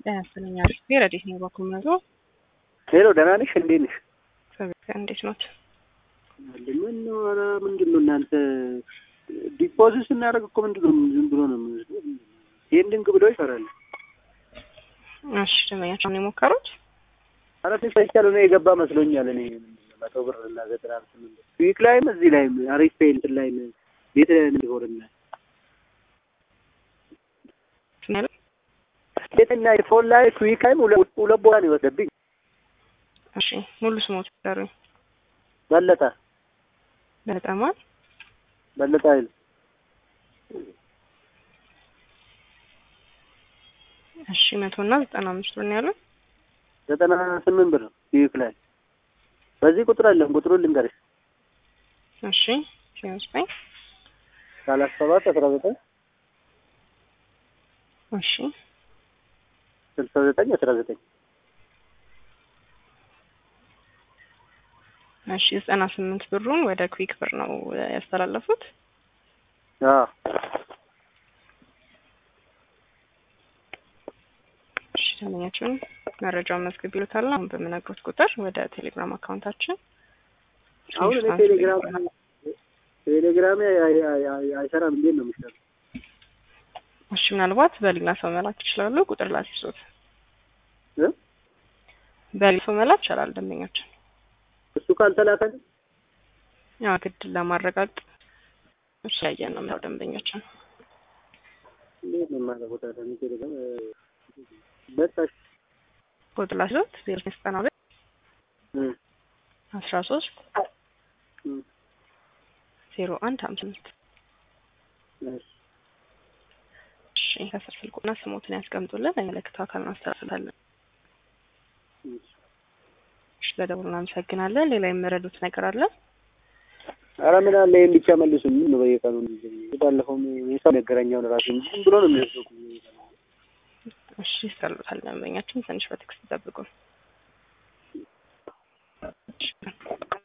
ጤና ይስጥልኝ አሪፍ ረዴት ነኝ በኩል መቶ ሄሎ ደህና ነሽ? እንዴት ነሽ? እንዴት ኖት? ምን ነው? ኧረ ምንድን ነው እናንተ ዲፖዚት ስናደርግ እኮ ምንድን ነው ዝም ብሎ ነው የምንወስደው። ፔንዲንግ ብሎ ይፈራል። እሺ ደንበኛቸውን የሞከሩት ኧረ ትንሽ አይቻልም ነው የገባ መስሎኛል። እኔ መቶ ብር እና ዘጠና ስምንት ዊክ ላይም እዚህ ላይም አሪፍ ፔይ እንትን ላይም ቤት እንዲሆንና ስናል ቤትና ፎን ላይ ዊክ ላይም ሁለት ቦታ ነው የወሰደብኝ። እሺ ሙሉ ስሞት ይጠሩኝ። በለጠ በጣማል በለጠ አይደል? እሺ መቶ እና ዘጠና አምስት ብር ነው ያሉት። ዘጠና ስምንት ብር ዊክ ላይ በዚህ ቁጥር አለም ቁጥሩን ልንገርሽ እሺ ሲያስጠኝ ሰላሳ ሰባት አስራ ዘጠኝ እሺ ስልሳ ዘጠኝ አስራ ዘጠኝ እሺ ዘጠና ስምንት ብሩን ወደ ኩዊክ ብር ነው ያስተላለፉት። አዎ እሺ ደንበኛችን መረጃውን መዝግብ ይሉታል። አሁን በምነግሮት ቁጥር ወደ ቴሌግራም አካውንታችን አሁን እኔ ቴሌግራም ቴሌግራም አይሰራም። እንዴት ነው የሚሰራው? እሺ ምናልባት በሌላ ሰው መላክ ይችላሉ። ቁጥር ላሲሶት እ በሌላ ሰው መላክ ይችላል ደንበኛችን እሱ ካልተላከን ያው ግድ ለማረጋገጥ እሱ ያየን ነው የሚለው ደንበኛችን እንዴት ነው የማደርገው ታዲያ? እኔ ቴሌግራም በቃሽ ቁጥር ላሲሶት ዜሮ ዘጠና ሁለት እ አስራ ሶስት እ ዜሮ አንድ ሀምሳ አምስት እሺ እሺ ከስር ስልኩና ስሞትን ያስቀምጡልን። የሚመለከተው አካል እናስተላልፋለን። እሺ እሺ ለደውሉ እናመሰግናለን። ሌላ የምረዱት ነገር አለ? ኧረ ምን አለ ይሄን ብቻ መልሱ። ምን ነው በየቀኑ እንደዚህ ባለፈው የሰው ነገረኛውን ራሱ እንጂ ዝም ብሎ ነው የሚወስደው። እሺ ይሰሉታል። ደንበኛችን ትንሽ በትዕግስት ይጠብቁን። እሺ